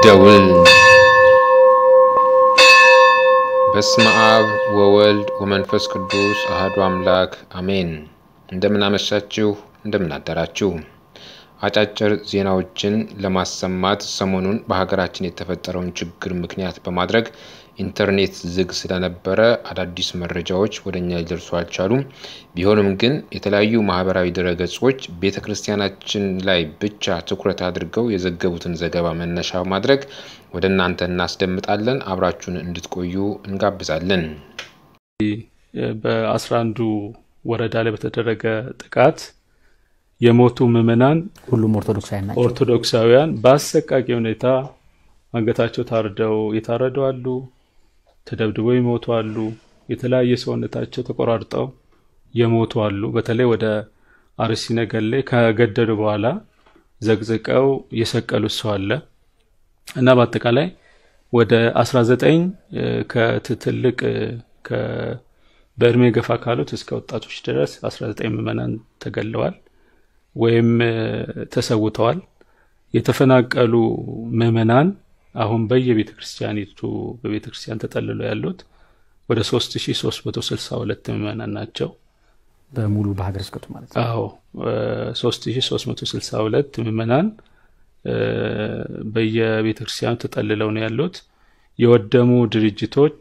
ደውል በስመ አብ ወወልድ ወመንፈስ ቅዱስ አህዱ አምላክ አሜን። እንደምን አመሻችሁ፣ እንደምን አደራችሁ። አጫጭር ዜናዎችን ለማሰማት ሰሞኑን በሀገራችን የተፈጠረውን ችግር ምክንያት በማድረግ ኢንተርኔት ዝግ ስለነበረ አዳዲስ መረጃዎች ወደ እኛ ሊደርሱ አልቻሉም። ቢሆንም ግን የተለያዩ ማህበራዊ ድረገጾች ቤተ ክርስቲያናችን ላይ ብቻ ትኩረት አድርገው የዘገቡትን ዘገባ መነሻ በማድረግ ወደ እናንተ እናስደምጣለን። አብራችሁን እንድትቆዩ እንጋብዛለን። በአስራ አንዱ ወረዳ ላይ በተደረገ ጥቃት የሞቱ ምዕመናን ሁሉም ኦርቶዶክሳውያን ናቸው። ኦርቶዶክሳውያን በአሰቃቂ ሁኔታ አንገታቸው ታርደው የታረዱ አሉ፣ ተደብድበው የሞቱ አሉ፣ የተለያየ ሰውነታቸው ተቆራርጠው የሞቱ አሉ። በተለይ ወደ አርሲ ነገሌ ከገደሉ በኋላ ዘቅዝቀው የሰቀሉት ሰው አለ እና በአጠቃላይ ወደ 19 ከትልቅ በእድሜ ገፋ ካሉት እስከ ወጣቶች ድረስ 19 ምዕመናን ተገለዋል ወይም ተሰውተዋል። የተፈናቀሉ ምዕመናን አሁን በየቤተ ክርስቲያኒቱ በቤተ ክርስቲያን ተጠልለው ያሉት ወደ 3362 ምዕመናን ናቸው። በሙሉ በሀገረ ስብከቱ ማለት ነው። አዎ 3362 ምዕመናን በየቤተ ክርስቲያኑ ተጠልለው ነው ያሉት። የወደሙ ድርጅቶች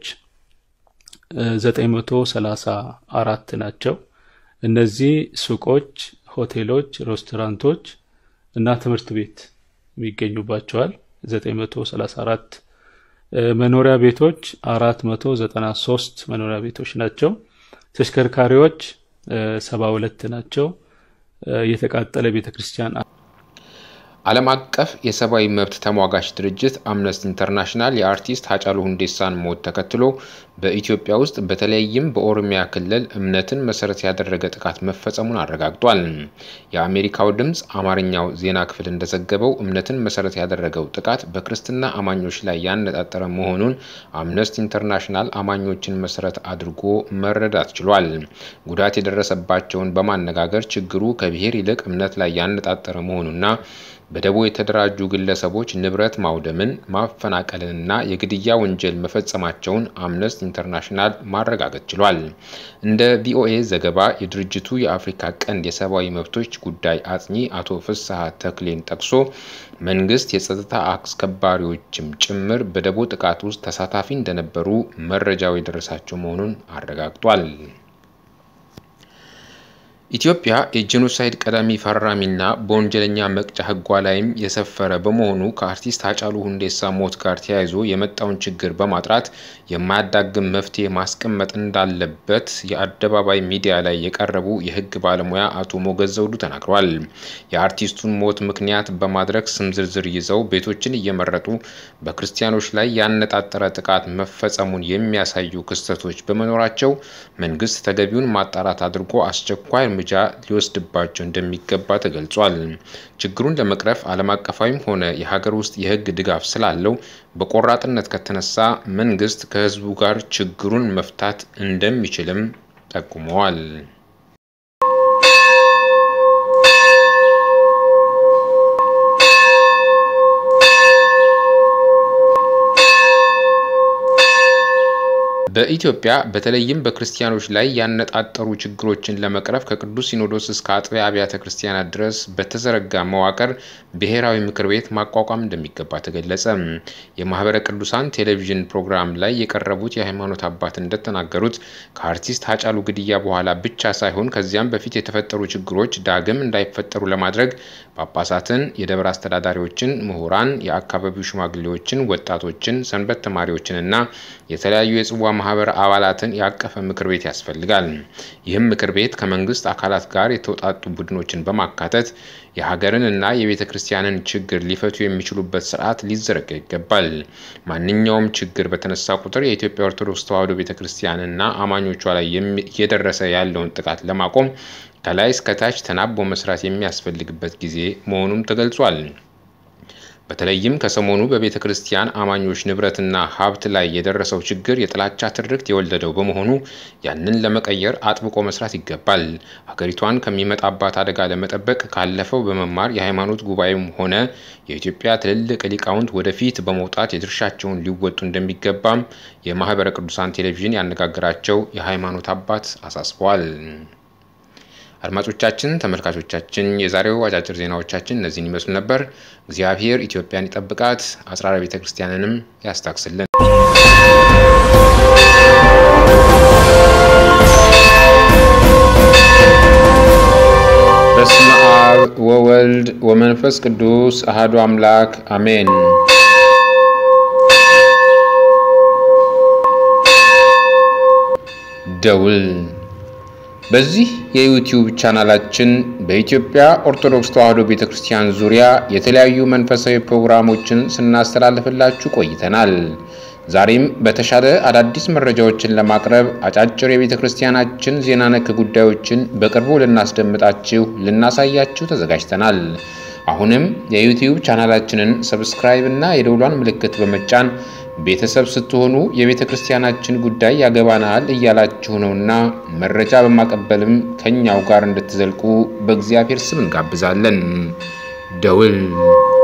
934 ናቸው። እነዚህ ሱቆች፣ ሆቴሎች፣ ሬስቶራንቶች እና ትምህርት ቤት የሚገኙባቸዋል። 934 መኖሪያ ቤቶች 493 መኖሪያ ቤቶች ናቸው። ተሽከርካሪዎች 72 ናቸው። የተቃጠለ ቤተ ክርስቲያን ዓለም አቀፍ የሰብአዊ መብት ተሟጋች ድርጅት አምነስቲ ኢንተርናሽናል የአርቲስት ሃጫሉ ሁንዴሳን ሞት ተከትሎ በኢትዮጵያ ውስጥ በተለይም በኦሮሚያ ክልል እምነትን መሰረት ያደረገ ጥቃት መፈጸሙን አረጋግጧል። የአሜሪካው ድምፅ አማርኛው ዜና ክፍል እንደዘገበው እምነትን መሰረት ያደረገው ጥቃት በክርስትና አማኞች ላይ ያነጣጠረ መሆኑን አምነስቲ ኢንተርናሽናል አማኞችን መሰረት አድርጎ መረዳት ችሏል። ጉዳት የደረሰባቸውን በማነጋገር ችግሩ ከብሔር ይልቅ እምነት ላይ ያነጣጠረ መሆኑና በደቦ የተደራጁ ግለሰቦች ንብረት ማውደምን፣ ማፈናቀልንና የግድያ ወንጀል መፈጸማቸውን አምነስቲ ኢንተርናሽናል ማረጋገጥ ችሏል። እንደ ቪኦኤ ዘገባ የድርጅቱ የአፍሪካ ቀንድ የሰብአዊ መብቶች ጉዳይ አጥኚ አቶ ፍስሐ ተክሌን ጠቅሶ መንግስት የጸጥታ አስከባሪዎችም ጭምር በደቦ ጥቃት ውስጥ ተሳታፊ እንደነበሩ መረጃው የደረሳቸው መሆኑን አረጋግጧል። ኢትዮጵያ የጄኖሳይድ ቀዳሚ ፈራሚና በወንጀለኛ መቅጫ ሕጓ ላይም የሰፈረ በመሆኑ ከአርቲስት ሃጫሉ ሁንዴሳ ሞት ጋር ተያይዞ የመጣውን ችግር በማጥራት የማያዳግም መፍትሄ ማስቀመጥ እንዳለበት የአደባባይ ሚዲያ ላይ የቀረቡ የሕግ ባለሙያ አቶ ሞገዝ ዘውዱ ተናግረዋል። የአርቲስቱን ሞት ምክንያት በማድረግ ስም ዝርዝር ይዘው ቤቶችን እየመረጡ በክርስቲያኖች ላይ ያነጣጠረ ጥቃት መፈጸሙን የሚያሳዩ ክስተቶች በመኖራቸው መንግስት ተገቢውን ማጣራት አድርጎ አስቸኳይ እርምጃ ሊወስድባቸው እንደሚገባ ተገልጿል። ችግሩን ለመቅረፍ ዓለም አቀፋዊም ሆነ የሀገር ውስጥ የህግ ድጋፍ ስላለው በቆራጥነት ከተነሳ መንግስት ከህዝቡ ጋር ችግሩን መፍታት እንደሚችልም ጠቁመዋል። በኢትዮጵያ በተለይም በክርስቲያኖች ላይ ያነጣጠሩ ችግሮችን ለመቅረፍ ከቅዱስ ሲኖዶስ እስከ አጥቢያ አብያተ ክርስቲያናት ድረስ በተዘረጋ መዋቅር ብሔራዊ ምክር ቤት ማቋቋም እንደሚገባ ተገለጸ። የማህበረ ቅዱሳን ቴሌቪዥን ፕሮግራም ላይ የቀረቡት የሃይማኖት አባት እንደተናገሩት ከአርቲስት ሃጫሉ ግድያ በኋላ ብቻ ሳይሆን ከዚያም በፊት የተፈጠሩ ችግሮች ዳግም እንዳይፈጠሩ ለማድረግ ጳጳሳትን፣ የደብር አስተዳዳሪዎችን፣ ምሁራን፣ የአካባቢው ሽማግሌዎችን፣ ወጣቶችን፣ ሰንበት ተማሪዎችን እና የተለያዩ የጽዋ ማህበር አባላትን ያቀፈ ምክር ቤት ያስፈልጋል። ይህም ምክር ቤት ከመንግስት አካላት ጋር የተውጣጡ ቡድኖችን በማካተት የሀገርን እና የቤተ ክርስቲያንን ችግር ሊፈቱ የሚችሉበት ስርዓት ሊዘረጋ ይገባል። ማንኛውም ችግር በተነሳ ቁጥር የኢትዮጵያ ኦርቶዶክስ ተዋሕዶ ቤተ ክርስቲያንና አማኞቿ ላይ እየደረሰ ያለውን ጥቃት ለማቆም ከላይ እስከታች ተናቦ መስራት የሚያስፈልግበት ጊዜ መሆኑም ተገልጿል። በተለይም ከሰሞኑ በቤተ ክርስቲያን አማኞች ንብረትና ሀብት ላይ የደረሰው ችግር የጥላቻ ትርክት የወለደው በመሆኑ ያንን ለመቀየር አጥብቆ መስራት ይገባል። ሀገሪቷን ከሚመጣባት አደጋ ለመጠበቅ ካለፈው በመማር የሃይማኖት ጉባኤም ሆነ የኢትዮጵያ ትልልቅ ሊቃውንት ወደፊት በመውጣት የድርሻቸውን ሊወጡ እንደሚገባም የማህበረ ቅዱሳን ቴሌቪዥን ያነጋገራቸው የሃይማኖት አባት አሳስበዋል። አድማጮቻችን፣ ተመልካቾቻችን የዛሬው አጫጭር ዜናዎቻችን እነዚህን ይመስሉ ነበር። እግዚአብሔር ኢትዮጵያን ይጠብቃት፣ አጽራረ ቤተ ክርስቲያንንም ያስታክስልን። በስመ አብ ወወልድ ወመንፈስ ቅዱስ አሐዱ አምላክ አሜን። ደውል በዚህ የዩቲዩብ ቻናላችን በኢትዮጵያ ኦርቶዶክስ ተዋሕዶ ቤተ ክርስቲያን ዙሪያ የተለያዩ መንፈሳዊ ፕሮግራሞችን ስናስተላልፍላችሁ ቆይተናል። ዛሬም በተሻለ አዳዲስ መረጃዎችን ለማቅረብ አጫጭር የቤተ ክርስቲያናችን ዜና ነክ ጉዳዮችን በቅርቡ ልናስደምጣችሁ፣ ልናሳያችሁ ተዘጋጅተናል። አሁንም የዩቲዩብ ቻናላችንን ሰብስክራይብ እና የደውሏን ምልክት በመጫን ቤተሰብ ስትሆኑ የቤተ ክርስቲያናችን ጉዳይ ያገባናል እያላችሁ ነውና መረጃ በማቀበልም ከኛው ጋር እንድትዘልቁ በእግዚአብሔር ስም እንጋብዛለን። ደውል